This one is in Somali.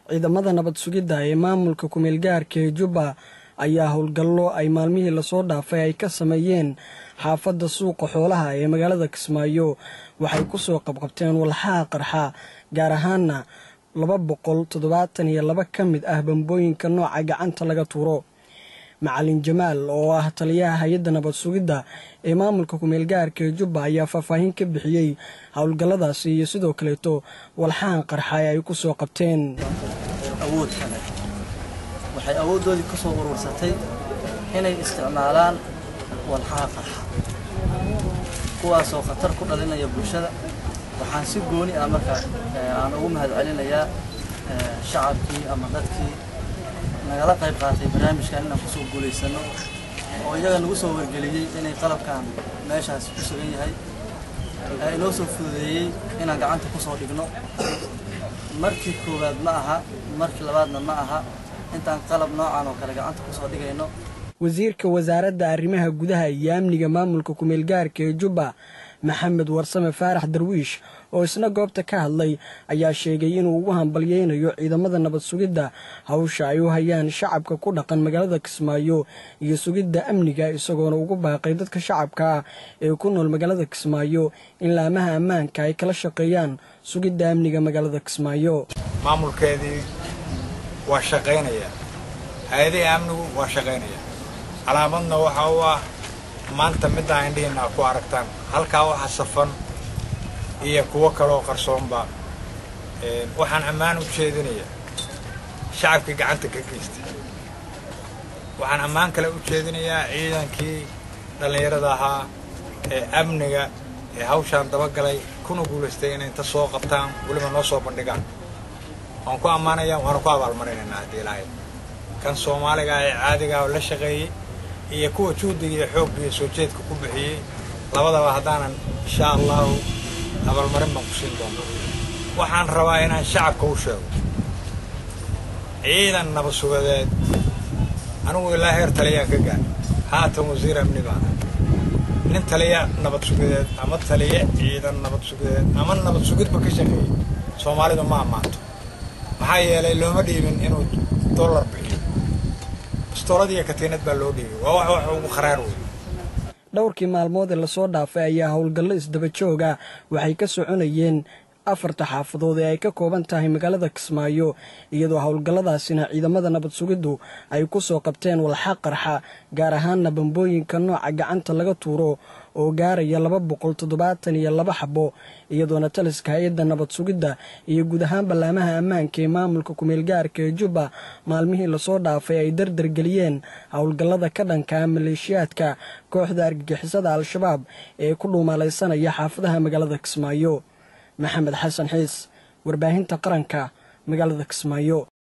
ciidamada nabad sugidda ee maamulka kumeelgaarka ee jubba ayaa howlgallo ay maalmihii lasoo dhaafay ay ka sameeyeen xaafadda suuqa xoolaha ee magaalada kismaayo waxay ku soo qabqabteen walxaha qarxa gaar ahaana laba boqol toddobaatan iyo laba ka mid ah bambooyinka nooca gacanta laga tuuro macalin jamaal oo ah taliyaha hay-adda nabad sugidda ee maamulka kumeelgaarka ee jubba ayaa faahfaahin ka bixiyey howlgalladaasi iyo sidoo kaleeto walxahan qarxa ee ay ku soo qabteen awood kale waxay awooddoodii ka soo urursatay inay isticmaalaan walxaha qarxa kuwaasoo khatar ku dhalinaya bulshada waxaan si gooni ah marka aan ugu mahad celinayaa shacabkii ama dadkii nagala qayb qaatay barnaamijkan inaan kusoo guulaysano oo iyaga nagu soo wargeliyey inay qalabkan meeshaas ku sugan yahay ee inoo soo fududeeyey inaan gacanta kusoo dhigno markii koowaad ma aha markii labaadna ma aha intaan qalab noocan oo kale gacanta kusoo dhigayno wasiirka wasaaradda arrimaha gudaha iyo amniga maamulka kumeelgaarka ee jubba maxamed warsame faarax darwiish oo isna goobta ka hadlay ayaa sheegay inuu ugu hambalyeynayo ciidamada nabad sugidda hawsha ay u hayaan shacabka ku dhaqan magaalada kismaayo iyo sugidda amniga isagoona ugu baaqay dadka shacabka ah ee ku nool magaalada kismaayo in laamaha ammaanka ay kala shaqeeyaan sugidda amniga magaalada kismaayo maamulkeedii waa shaqaynaya hay-adihii amnigu waa shaqaynaya calaamadna waxa u ah maanta middaa indhihiina ku aragtaan halkaa waxa safan iyo kuwo kaleoo qarsoonba waxaan ammaan u jeedinayaa shacabkii gacanta ka geystay waxaan ammaan kale u jeedinayaa ciidankii dhallinyarada ahaa ee amniga ee hawshaan dabagalay kuna guulaystay inay inta soo qabtaan weliba noo soo bandhigaan waan ku ammaanayaa waana ku abaalmarinaynaa haddii ilaahay kan soomaaliga ee caadigaah oo la shaqeeyey iyo kuwa juhdiga iyo xoogga iyo soo jeedka ku bixiyey labadaba haddaanan insha allahu abaalmarin baan ku siin doonaa waxaan rabaa inaan shacabka u sheego ciidan nabad sugadeed anigu ilaa heer taliyaan ka gaadhay haatan wasiir amni baana nin taliya nabad sugadeed ama taliya ciidan nabad sugadeed ama nabad sugidba ka shaqeeyey soomaalidu ma ammaanto maxaa yeelay looma dhiibin inuu dollar bixiyo bistooladiiyo katiinad baa loo dhiibay waa wax wax ugu kharaar wey dhowrkii maalmood ee lasoo dhaafay ayaa howlgallo isdaba jooga waxay ka soconayeen afarta xaafadood ee ay ka kooban tahay magaalada kismaayo iyadoo howlgalladaasina ciidamada nabad sugiddu ay ku soo qabteen walxa qarxa gaar ahaanna bambooyinka nooca gacanta laga tuuro oo gaaraya laba boqol toddobaatan iyo laba xabo iyadoona taliska hay-adda nabad sugidda iyo guud ahaan ballaamaha ammaanka ee maamulka kumeelgaarka ee jubba maalmihii lasoo dhaafay ay dardargeliyeen howlgallada ka dhankaa maleeshiyaadka kooxda argagixisada al-shabaab ee ku dhuumalaysanaya xaafadaha magaalada kismaayo maxamed xasan xiis warbaahinta qaranka magaalada kismaayo